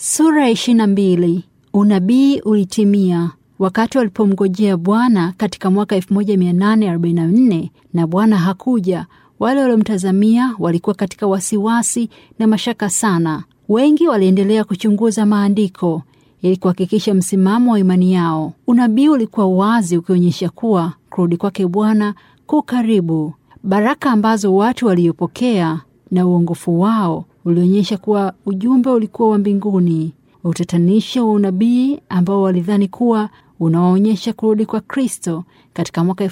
Sura ya ishirini na mbili. Unabii ulitimia wakati walipomngojea Bwana katika mwaka 1844 na Bwana hakuja. Wale waliomtazamia walikuwa katika wasiwasi na mashaka sana. Wengi waliendelea kuchunguza maandiko ili kuhakikisha msimamo wa imani yao. Unabii ulikuwa wazi ukionyesha kuwa kurudi kwake Bwana ku karibu. Baraka ambazo watu waliopokea na uongofu wao ulionyesha kuwa ujumbe ulikuwa wa mbinguni. Utatanisho wa unabii ambao walidhani kuwa unawaonyesha kurudi kwa Kristo katika mwaka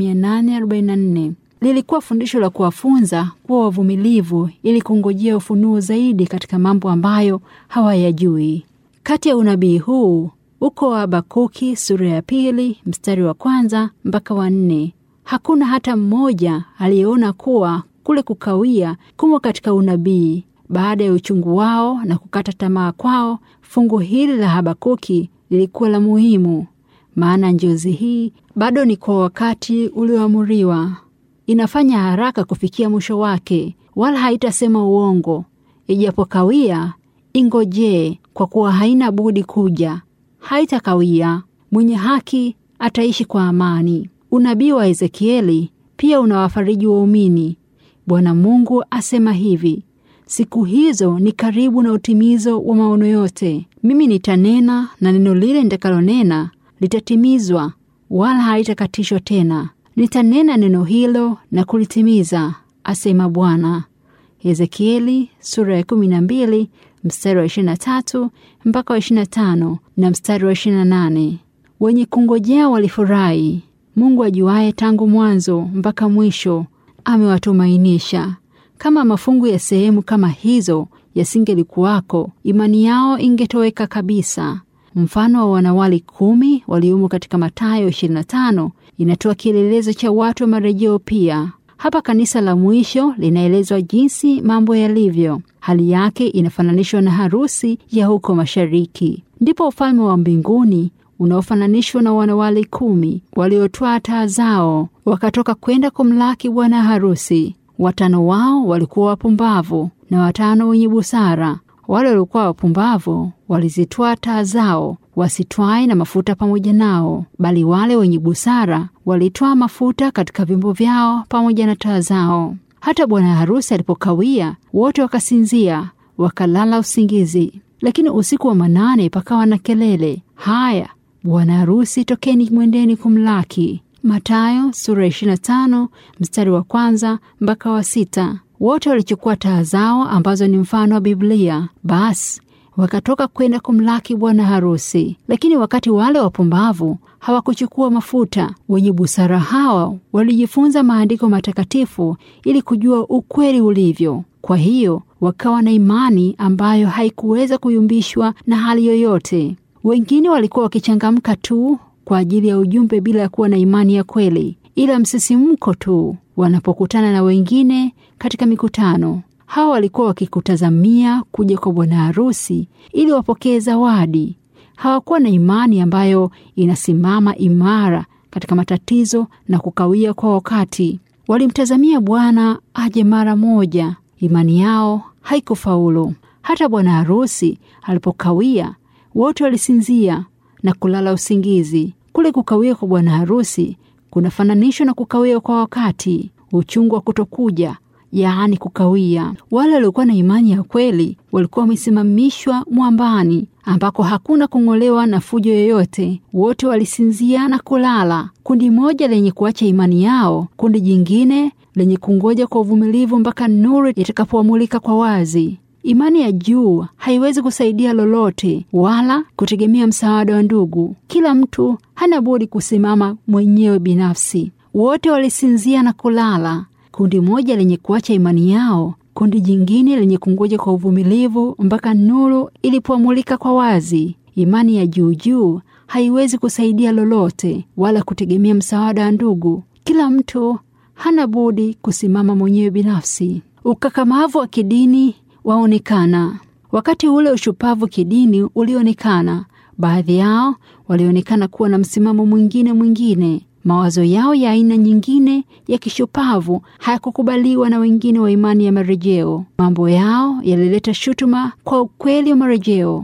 1844 lilikuwa fundisho la kuwafunza kuwa wavumilivu ili kungojea ufunuo zaidi katika mambo ambayo hawayajui. Kati ya unabii huu uko wa Habakuki sura ya pili mstari wa kwanza mpaka wa nne. Hakuna hata mmoja aliyeona kuwa kule kukawia kumo katika unabii. Baada ya uchungu wao na kukata tamaa kwao, fungu hili la Habakuki lilikuwa la muhimu, maana njozi hii bado ni kwa wakati ulioamuriwa. Inafanya haraka kufikia mwisho wake, wala haitasema uongo. Ijapokawia, ingojee, kwa kuwa haina budi kuja. Haitakawia, mwenye haki ataishi kwa amani. Unabii wa Ezekieli pia unawafariji waumini. Bwana Mungu asema hivi: Siku hizo ni karibu na utimizo wa maono yote. Mimi nitanena na neno lile nitakalonena litatimizwa, wala halitakatishwa tena. Nitanena neno hilo na kulitimiza, asema Bwana. Ezekieli sura ya 12 mstari wa 23 mpaka wa 25 na mstari wa 28. Wenye kungojea walifurahi. Mungu ajuaye tangu mwanzo mpaka mwisho amewatumainisha. Kama mafungu ya sehemu kama hizo yasingelikuwako, imani yao ingetoweka kabisa. Mfano wa wanawali kumi waliomo katika Mathayo 25 inatoa kielelezo cha watu wa marejeo pia. Hapa kanisa la mwisho linaelezwa jinsi mambo yalivyo. Hali yake inafananishwa na harusi ya huko mashariki. Ndipo ufalme wa mbinguni unaofananishwa na wanawali kumi waliotwaa taa zao wakatoka kwenda kumlaki bwana harusi. Watano wao walikuwa wapumbavu na watano wenye busara. Wale waliokuwa wapumbavu walizitwaa taa zao wasitwae na mafuta pamoja nao, bali wale wenye busara walitwaa mafuta katika vyombo vyao pamoja na taa zao. Hata bwana harusi alipokawia, wote wakasinzia, wakalala usingizi. Lakini usiku wa manane pakawa na kelele, haya, bwana harusi, tokeni mwendeni kumlaki. Mathayo sura 25 mstari wa kwanza mpaka wa sita. Wote walichukua taa zao ambazo ni mfano wa Biblia, basi wakatoka kwenda kumlaki bwana harusi. Lakini wakati wale wapumbavu hawakuchukua mafuta, wenye busara hawa walijifunza maandiko matakatifu ili kujua ukweli ulivyo. Kwa hiyo wakawa na imani ambayo haikuweza kuyumbishwa na hali yoyote. Wengine walikuwa wakichangamka tu kwa ajili ya ujumbe bila ya kuwa na imani ya kweli, ila msisimko tu wanapokutana na wengine katika mikutano. Hawa walikuwa wakikutazamia kuja kwa bwana harusi ili wapokee zawadi. Hawakuwa na imani ambayo inasimama imara katika matatizo na kukawia kwa wakati. Walimtazamia Bwana aje mara moja. Imani yao haikufaulu. Hata bwana harusi alipokawia, wote walisinzia na kulala usingizi. Kule kukawia kwa bwana harusi kunafananishwa na kukawia kwa wakati, uchungu wa kutokuja, yaani kukawia. Wale waliokuwa na imani ya kweli walikuwa wamesimamishwa mwambani, ambako hakuna kung'olewa na fujo yoyote. Wote walisinzia na kulala, kundi moja lenye kuacha imani yao, kundi jingine lenye kungoja kwa uvumilivu mpaka nuru itakapoamulika kwa wazi. Imani ya juu haiwezi kusaidia lolote wala kutegemea msaada wa ndugu. Kila mtu hana budi kusimama mwenyewe binafsi. Wote walisinzia na kulala, kundi moja lenye kuacha imani yao, kundi jingine lenye kungoja kwa uvumilivu mpaka nuru ilipoamulika kwa wazi. Imani ya juu juu haiwezi kusaidia lolote wala kutegemea msaada wa ndugu. Kila mtu hana budi kusimama mwenyewe binafsi. Ukakamavu wa kidini waonekana wakati ule. Ushupavu kidini ulionekana. Baadhi yao walionekana kuwa na msimamo mwingine mwingine. Mawazo yao ya aina nyingine ya kishupavu hayakukubaliwa na wengine wa imani ya marejeo. Mambo yao yalileta shutuma kwa ukweli wa marejeo.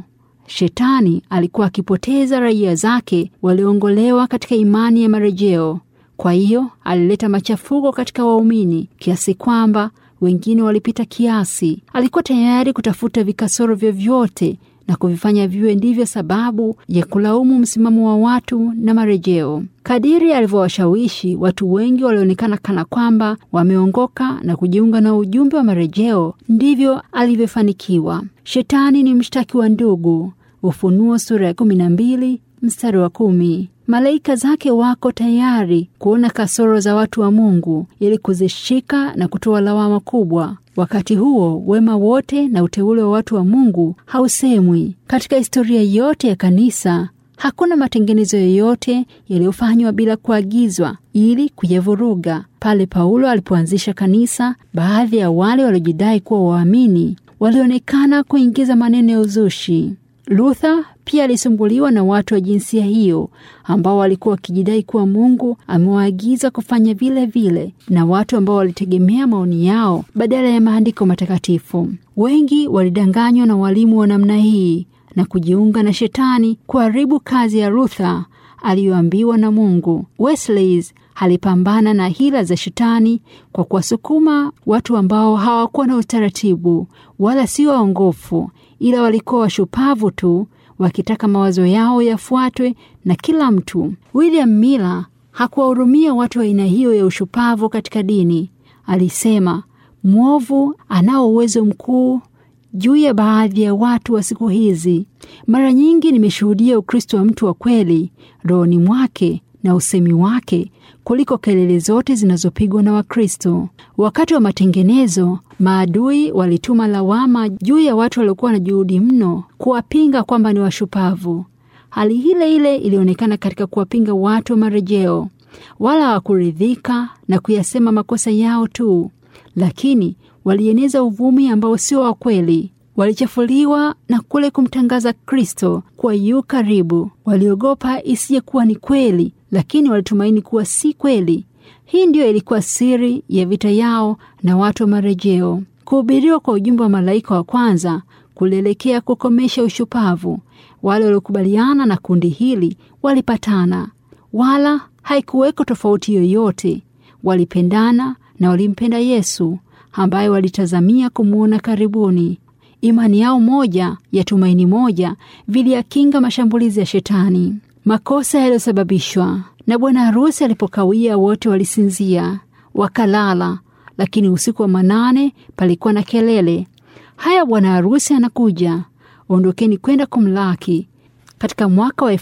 Shetani alikuwa akipoteza raia zake walioongolewa katika imani ya marejeo. Kwa hiyo alileta machafuko katika waumini kiasi kwamba wengine walipita kiasi. Alikuwa tayari kutafuta vikasoro vyovyote na kuvifanya viwe ndivyo sababu ya kulaumu msimamo wa watu na marejeo. Kadiri alivyowashawishi watu wengi walionekana kana kwamba wameongoka na kujiunga na ujumbe wa marejeo, ndivyo alivyofanikiwa. Shetani ni mshtaki wa ndugu. Ufunuo sura ya kumi na mbili mstari wa kumi. Malaika zake wako tayari kuona kasoro za watu wa Mungu ili kuzishika na kutoa lawama kubwa. Wakati huo wema wote na uteule wa watu wa Mungu hausemwi. Katika historia yote ya kanisa hakuna matengenezo yoyote yaliyofanywa bila kuagizwa ili kuyavuruga. Pale Paulo alipoanzisha kanisa, baadhi ya wale waliojidai kuwa waamini walionekana kuingiza maneno ya uzushi. Luther pia alisumbuliwa na watu wa jinsia hiyo ambao walikuwa wakijidai kuwa Mungu amewaagiza kufanya vile vile, na watu ambao walitegemea maoni yao badala ya maandiko matakatifu. Wengi walidanganywa na walimu wa namna hii na kujiunga na Shetani kuharibu kazi ya Luther aliyoambiwa na Mungu. Wesley alipambana na hila za Shetani kwa kuwasukuma watu ambao hawakuwa na utaratibu wala sio waongofu, ila walikuwa washupavu tu wakitaka mawazo yao yafuatwe na kila mtu. William Miller hakuwahurumia watu wa aina hiyo ya ushupavu katika dini. Alisema mwovu anao uwezo mkuu juu ya baadhi ya watu wa siku hizi. Mara nyingi nimeshuhudia Ukristo wa mtu wa kweli rohoni mwake na usemi wake kuliko kelele zote zinazopigwa na Wakristo. Wakati wa matengenezo, maadui walituma lawama juu ya watu waliokuwa na juhudi mno kuwapinga kwamba ni washupavu. Hali ile ile ilionekana katika kuwapinga watu wa marejeo. Wala hawakuridhika na kuyasema makosa yao tu, lakini walieneza uvumi ambao sio wa kweli. Walichafuliwa na kule kumtangaza Kristo kuwa yu karibu. Waliogopa isije kuwa ni kweli, lakini walitumaini kuwa si kweli. Hii ndiyo ilikuwa siri ya vita yao na watu wa marejeo. Kuhubiriwa kwa ujumbe wa malaika wa kwanza kulielekea kukomesha ushupavu. Wale waliokubaliana na kundi hili walipatana, wala haikuweko tofauti yoyote. Walipendana na walimpenda Yesu ambaye walitazamia kumwona karibuni. Imani yao moja ya tumaini moja viliyakinga mashambulizi ya Shetani. Makosa yaliyosababishwa na bwana harusi alipokawia, wote walisinzia wakalala, lakini usiku wa manane palikuwa na kelele, haya, bwana harusi anakuja, ondokeni kwenda kumlaki. Katika mwaka wa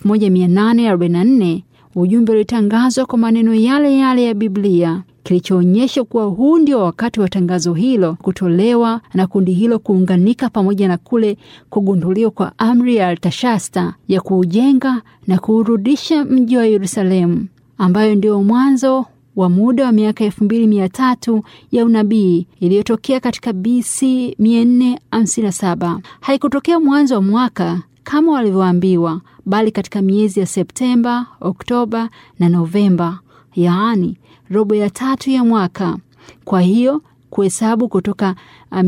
1844 ujumbe ulitangazwa kwa maneno yale yale ya Biblia kilichoonyesha kuwa huu ndio wakati wa tangazo hilo kutolewa na kundi hilo kuunganika pamoja na kule kugunduliwa kwa amri ya Artashasta ya kuujenga na kuurudisha mji wa Yerusalemu, ambayo ndio mwanzo wa muda wa miaka elfu mbili mia tatu ya unabii iliyotokea katika BC 457. Haikutokea mwanzo wa mwaka kama walivyoambiwa, bali katika miezi ya Septemba, Oktoba na Novemba, yaani robo ya tatu ya mwaka. Kwa hiyo kuhesabu kutoka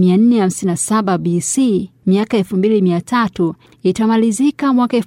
457 BC miaka 2300 itamalizika mwaka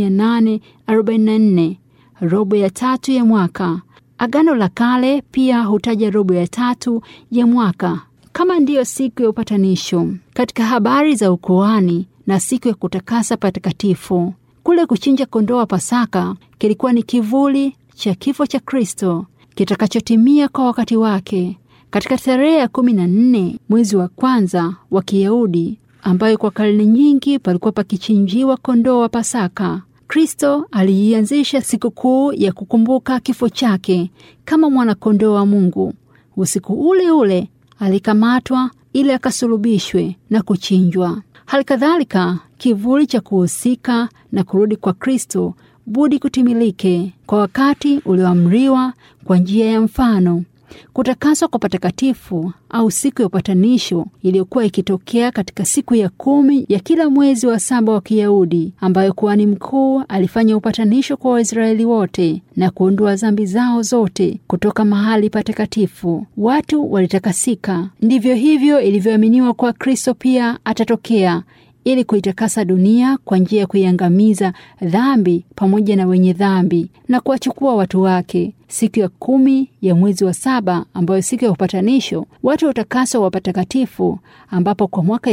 1844, robo ya tatu ya mwaka. Agano la Kale pia hutaja robo ya tatu ya mwaka kama ndiyo siku ya upatanisho katika habari za ukuhani na siku ya kutakasa patakatifu. Kule kuchinja kondoo wa Pasaka kilikuwa ni kivuli cha kifo cha Kristo kitakachotimia kwa wakati wake katika tarehe ya kumi na nne mwezi wa kwanza wa Kiyahudi, ambayo kwa karne nyingi palikuwa pakichinjiwa kondoo wa Pasaka. Kristo aliianzisha sikukuu ya kukumbuka kifo chake kama mwanakondoo wa Mungu. Usiku ule ule alikamatwa ili akasulubishwe na kuchinjwa. Hali kadhalika kivuli cha kuhusika na kurudi kwa Kristo budi kutimilike kwa wakati ulioamriwa kwa njia ya mfano. Kutakaswa kwa patakatifu au siku ya upatanisho iliyokuwa ikitokea katika siku ya kumi ya kila mwezi wa saba wa Kiyahudi, ambayo kuhani mkuu alifanya upatanisho kwa Waisraeli wote na kuondoa dhambi zao zote kutoka mahali patakatifu. Watu walitakasika. Ndivyo hivyo ilivyoaminiwa kwa Kristo pia atatokea ili kuitakasa dunia kwa njia ya kuiangamiza dhambi pamoja na wenye dhambi na kuwachukua watu wake. Siku ya kumi ya mwezi wa saba, ambayo siku ya upatanisho, watu wa utakaso wa patakatifu, ambapo kwa mwaka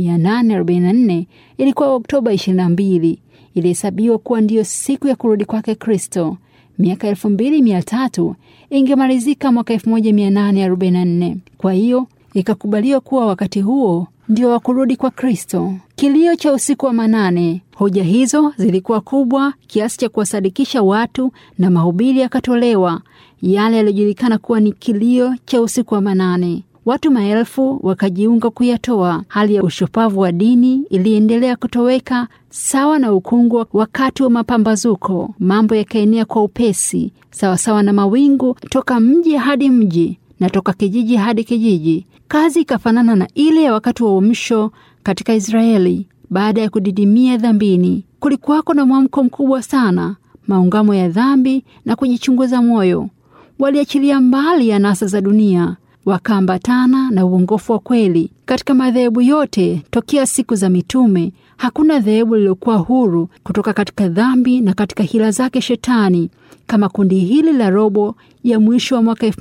1844 ilikuwa Oktoba 22, ilihesabiwa kuwa ndiyo siku ya kurudi kwake Kristo. Miaka elfu mbili mia tatu ingemalizika mwaka 1844. Kwa hiyo ikakubaliwa kuwa wakati huo ndio wa kurudi kwa Kristo. Kilio cha usiku wa manane. Hoja hizo zilikuwa kubwa kiasi cha kuwasadikisha watu na mahubiri yakatolewa, yale yaliyojulikana kuwa ni kilio cha usiku wa manane. Watu maelfu wakajiunga kuyatoa. Hali ya ushupavu wa dini iliendelea kutoweka sawa na ukungu wakati wa mapambazuko. Mambo yakaenea kwa upesi sawasawa na mawingu, toka mji hadi mji na toka kijiji hadi kijiji. Kazi ikafanana na ile ya wakati wa uamsho katika Israeli baada ya kudidimia dhambini. Kulikuwako na mwamko mkubwa sana, maungamo ya dhambi na kujichunguza moyo. Waliachilia mbali anasa za dunia, wakaambatana na uongofu wa kweli. Katika madhehebu yote tokea siku za mitume, hakuna dhehebu lililokuwa huru kutoka katika dhambi na katika hila zake Shetani kama kundi hili la robo ya mwisho wa mwaka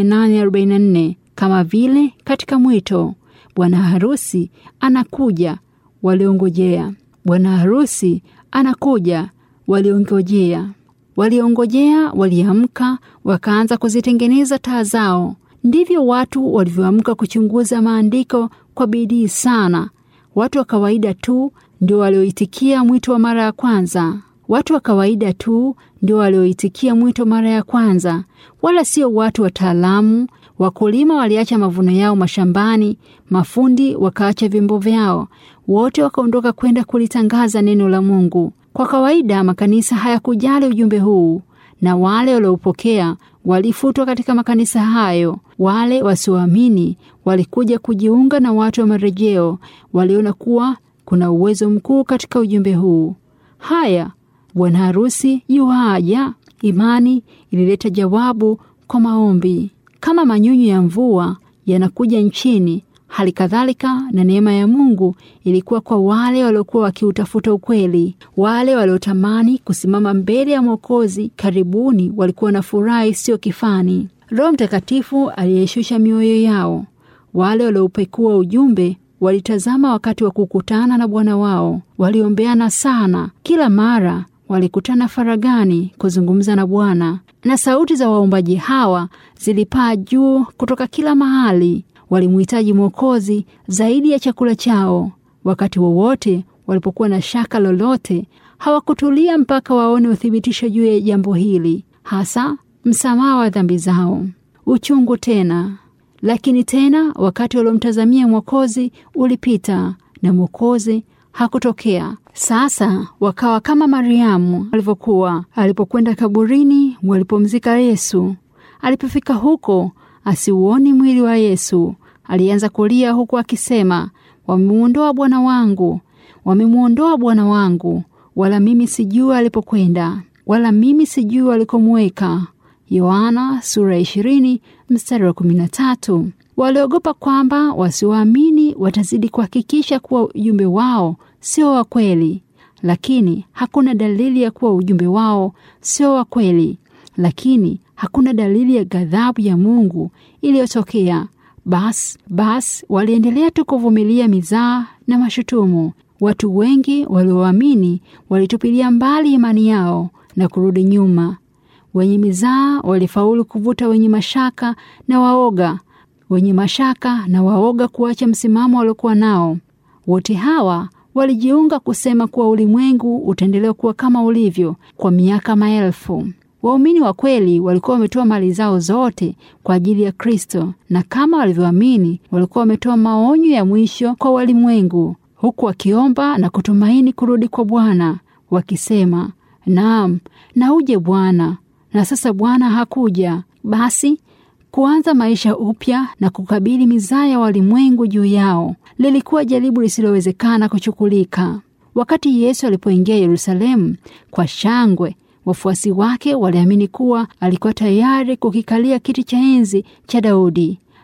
1844. Kama vile katika mwito, bwana harusi anakuja, waliongojea. Bwana harusi anakuja, waliongojea. Waliongojea, waliamka, wakaanza kuzitengeneza taa zao. Ndivyo watu walivyoamka kuchunguza maandiko kwa bidii sana. Watu wa kawaida tu ndio walioitikia mwito wa mara ya kwanza. Watu wa kawaida tu ndio walioitikia mwito mara ya kwanza, wala sio watu wataalamu. Wakulima waliacha mavuno yao mashambani, mafundi wakaacha vyombo vyao, wote wakaondoka kwenda kulitangaza neno la Mungu. Kwa kawaida makanisa hayakujali ujumbe huu, na wale waliopokea walifutwa katika makanisa hayo. Wale wasioamini walikuja kujiunga na watu wa marejeo, waliona kuwa kuna uwezo mkuu katika ujumbe huu. Haya, bwana harusi yuaja. Imani ilileta jawabu kwa maombi. Kama manyunyu ya mvua yanakuja nchini, hali kadhalika na neema ya Mungu ilikuwa kwa wale waliokuwa wakiutafuta ukweli. Wale waliotamani kusimama mbele ya Mwokozi karibuni walikuwa na furaha isiyo kifani. Roho Mtakatifu aliyeshusha mioyo yao. Wale walioupekua ujumbe walitazama wakati wa kukutana na Bwana wao, waliombeana sana. Kila mara walikutana faragani kuzungumza na Bwana, na sauti za waombaji hawa zilipaa juu kutoka kila mahali. Walimhitaji Mwokozi zaidi ya chakula chao. Wakati wowote walipokuwa na shaka lolote, hawakutulia mpaka waone uthibitisho juu ya jambo hili, hasa msamaha wa dhambi zao. Uchungu tena lakini tena wakati waliomtazamia Mwokozi ulipita na Mwokozi hakutokea. Sasa wakawa kama Mariamu alivyokuwa alipokwenda kaburini walipomzika Yesu. Alipofika huko asiuoni mwili wa Yesu, alianza kulia huku akisema, wamemwondoa Bwana wangu, wamemwondoa Bwana wangu, wala mimi sijui alipokwenda, wala mimi sijui alikomweka. Yohana sura ya ishirini mstari wa kumi na tatu. Waliogopa kwamba wasioamini watazidi kuhakikisha kuwa ujumbe wao sio wa kweli, lakini hakuna dalili ya kuwa ujumbe wao sio wa kweli, lakini hakuna dalili ya ghadhabu ya Mungu iliyotokea. Bas bas, waliendelea tu kuvumilia mizaa na mashutumu. Watu wengi walioamini walitupilia mbali imani yao na kurudi nyuma. Wenye mizaa walifaulu kuvuta wenye mashaka na waoga, wenye mashaka na waoga kuacha msimamo waliokuwa nao. Wote hawa walijiunga kusema kuwa ulimwengu utaendelea kuwa kama ulivyo kwa miaka maelfu. Waumini wa kweli walikuwa wametoa mali zao zote kwa ajili ya Kristo, na kama walivyoamini, walikuwa wametoa maonyo ya mwisho kwa walimwengu, huku wakiomba na kutumaini kurudi kwa Bwana, wakisema, naam, na uje Bwana. Na sasa Bwana hakuja. Basi kuanza maisha upya na kukabili mizaa ya walimwengu juu yao lilikuwa jaribu lisilowezekana kuchukulika. Wakati Yesu alipoingia Yerusalemu kwa shangwe, wafuasi wake waliamini kuwa alikuwa tayari kukikalia kiti cha enzi cha Daudi,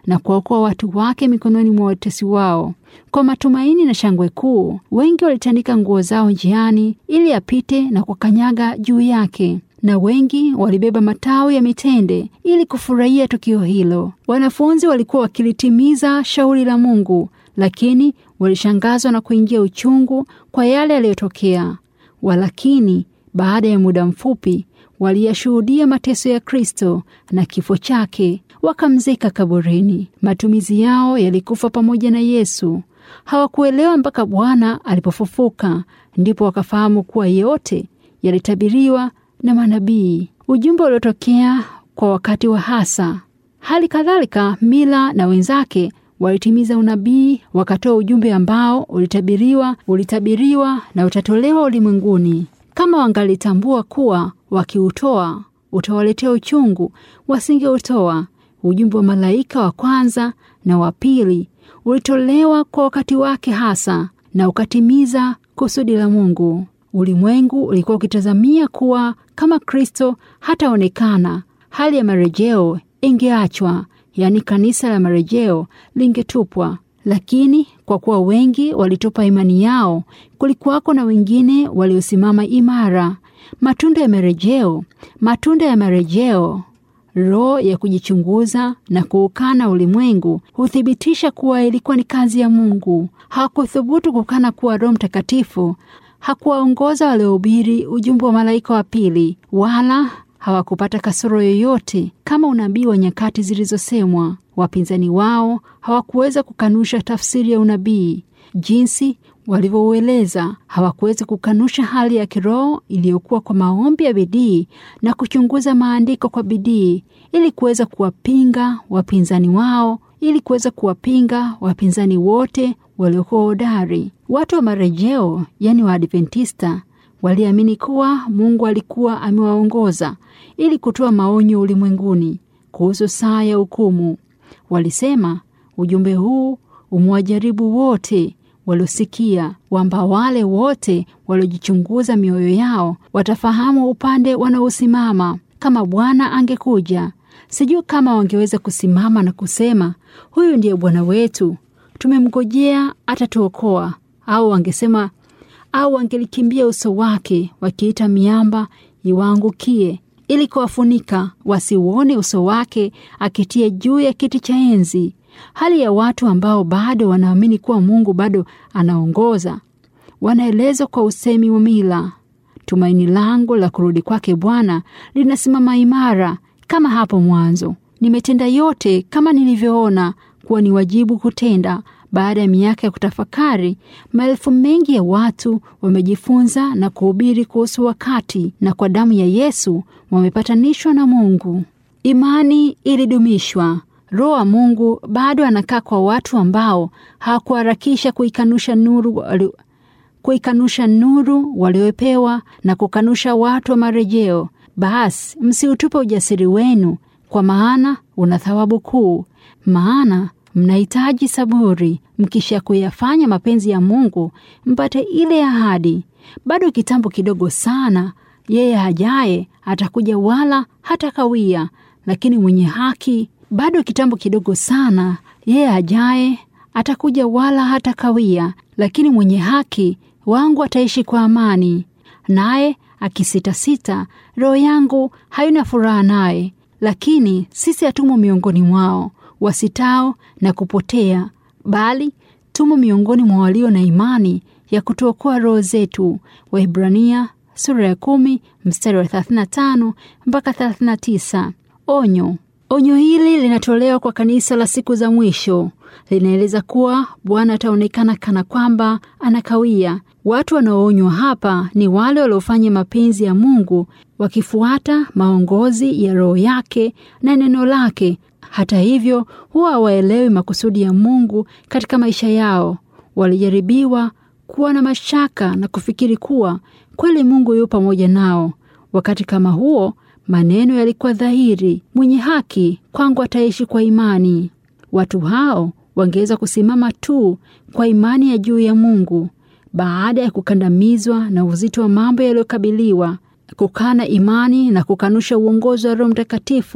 na kuwaokoa watu wake mikononi mwa watesi wao. Kwa matumaini na shangwe kuu, wengi walitandika nguo zao njiani ili apite na kukanyaga juu yake, na wengi walibeba matawi ya mitende ili kufurahia tukio hilo. Wanafunzi walikuwa wakilitimiza shauri la Mungu, lakini walishangazwa na kuingia uchungu kwa yale yaliyotokea. Walakini baada ya muda mfupi waliyashuhudia mateso ya Kristo na kifo chake, wakamzika kaburini. Matumizi yao yalikufa pamoja na Yesu. Hawakuelewa mpaka Bwana alipofufuka, ndipo wakafahamu kuwa yote yalitabiriwa na manabii, ujumbe uliotokea kwa wakati wa hasa. Hali kadhalika Mila na wenzake walitimiza unabii, wakatoa ujumbe ambao ulitabiriwa ulitabiriwa na utatolewa ulimwenguni. Kama wangalitambua kuwa wakiutoa utawaletea uchungu, wasingeutoa. Ujumbe wa malaika wa kwanza na wa pili ulitolewa kwa wakati wake hasa na ukatimiza kusudi la Mungu. Ulimwengu ulikuwa ukitazamia kuwa kama Kristo hataonekana, hali ya marejeo ingeachwa, yaani kanisa la marejeo lingetupwa. Lakini kwa kuwa wengi walitupa imani yao, kulikuwako na wengine waliosimama imara. Matunda ya marejeo, matunda ya marejeo, roho ya kujichunguza na kuukana ulimwengu huthibitisha kuwa ilikuwa ni kazi ya Mungu. Hawakuthubutu kukana kuwa Roho Mtakatifu hakuwaongoza waliohubiri ujumbe wa malaika wa pili, wala hawakupata kasoro yoyote kama unabii wa nyakati zilizosemwa. Wapinzani wao hawakuweza kukanusha tafsiri ya unabii jinsi walivyoueleza. Hawakuweza kukanusha hali ya kiroho iliyokuwa kwa maombi ya bidii na kuchunguza maandiko kwa bidii, ili kuweza kuwapinga wapinzani wao, ili kuweza kuwapinga wapinzani wote waliokuwa hodari. Watu wa marejeo, yaani Waadventista, waliamini kuwa Mungu alikuwa amewaongoza ili kutoa maonyo ulimwenguni kuhusu saa ya hukumu. Walisema ujumbe huu umewajaribu wote waliosikia, kwamba wale wote waliojichunguza mioyo yao watafahamu upande wanaosimama. Kama Bwana angekuja, sijui kama wangeweza kusimama na kusema huyu ndiye Bwana wetu, tumemngojea atatuokoa, au wangesema au wangelikimbia uso wake wakiita miamba iwaangukie ili kuwafunika wasiuone uso wake akitia juu ya kiti cha enzi. Hali ya watu ambao bado wanaamini kuwa Mungu bado anaongoza wanaelezwa kwa usemi wa mila. Tumaini langu la kurudi kwake Bwana linasimama imara kama hapo mwanzo. Nimetenda yote kama nilivyoona kuwa ni wajibu kutenda. Baada ya miaka ya kutafakari, maelfu mengi ya watu wamejifunza na kuhubiri kuhusu wakati, na kwa damu ya Yesu wamepatanishwa na Mungu. Imani ilidumishwa. Roho wa Mungu bado anakaa kwa watu ambao hawakuharakisha kuikanusha nuru wali, kuikanusha nuru waliopewa na kukanusha watu wa marejeo. Basi msiutupe ujasiri wenu, kwa maana una thawabu kuu. Maana mnahitaji saburi, mkisha kuyafanya mapenzi ya Mungu mpate ile ahadi. Bado kitambo kidogo sana, yeye ajaye atakuja, wala hatakawia. Lakini mwenye haki, bado kitambo kidogo sana, yeye ajaye atakuja, wala hatakawia. Lakini mwenye haki wangu ataishi kwa amani. Naye akisitasita, roho yangu haina furaha naye. Lakini sisi hatumo miongoni mwao wasitao na kupotea, bali tumo miongoni mwa walio na imani ya kutuokoa roho zetu. Waibrania sura ya kumi mstari wa 35 mpaka 39. Onyo. Onyo hili linatolewa kwa kanisa la siku za mwisho. Linaeleza kuwa Bwana ataonekana kana kwamba anakawia. Watu wanaoonywa hapa ni wale waliofanya mapenzi ya Mungu wakifuata maongozi ya Roho yake na neno lake. Hata hivyo, huwa hawaelewi makusudi ya Mungu katika maisha yao. Walijaribiwa kuwa na mashaka na kufikiri kuwa kweli Mungu yu pamoja nao. Wakati kama huo, maneno yalikuwa dhahiri, mwenye haki kwangu ataishi kwa imani. Watu hao wangeweza kusimama tu kwa imani ya juu ya Mungu baada ya kukandamizwa na uzito wa mambo yaliyokabiliwa, kukana imani na kukanusha uongozi wa Roho Mtakatifu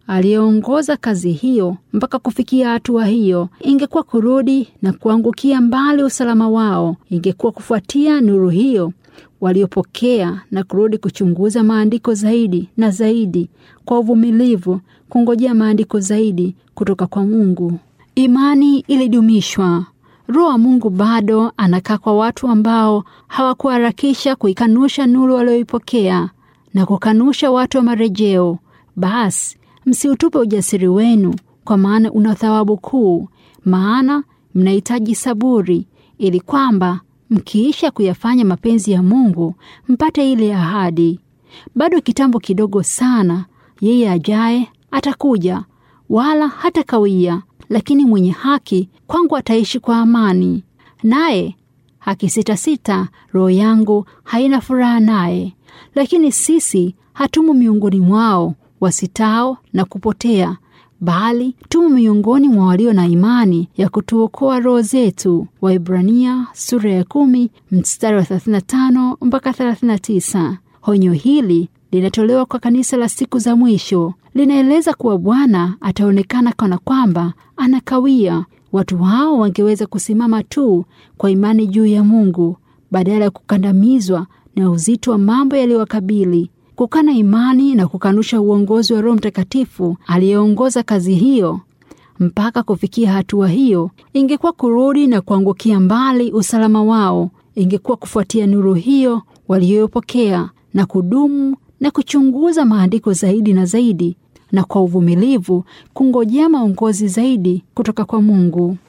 aliyeongoza kazi hiyo mpaka kufikia hatua hiyo ingekuwa kurudi na kuangukia mbali usalama wao, ingekuwa kufuatia nuru hiyo waliopokea na kurudi kuchunguza maandiko zaidi na zaidi kwa uvumilivu, kungojea maandiko zaidi kutoka kwa Mungu. Imani ilidumishwa. Roho wa Mungu bado anakaa kwa watu ambao hawakuharakisha kuikanusha nuru walioipokea na kukanusha watu wa marejeo. Basi msiutupe ujasiri wenu, kwa maana una thawabu kuu, maana mnahitaji saburi, ili kwamba mkiisha kuyafanya mapenzi ya Mungu mpate ile ahadi. Bado kitambo kidogo sana, yeye ajaye atakuja, wala hatakawia. Lakini mwenye haki kwangu ataishi kwa amani, naye akisitasita, roho yangu haina furaha naye. Lakini sisi hatumo miongoni mwao wasitao na kupotea, bali tumo miongoni mwa walio na imani ya kutuokoa roho zetu. Waibrania sura ya kumi mstari wa 35 mpaka 39. Honyo hili linatolewa kwa kanisa la siku za mwisho. Linaeleza kuwa Bwana ataonekana kana kwamba anakawia. Watu hao wangeweza kusimama tu kwa imani juu ya Mungu badala ya kukandamizwa na uzito wa mambo yaliyowakabili. Kukana imani na kukanusha uongozi wa Roho Mtakatifu aliyeongoza kazi hiyo mpaka kufikia hatua hiyo, ingekuwa kurudi na kuangukia mbali usalama wao. Ingekuwa kufuatia nuru hiyo waliyopokea na kudumu na kuchunguza maandiko zaidi na zaidi, na kwa uvumilivu kungojea maongozi zaidi kutoka kwa Mungu.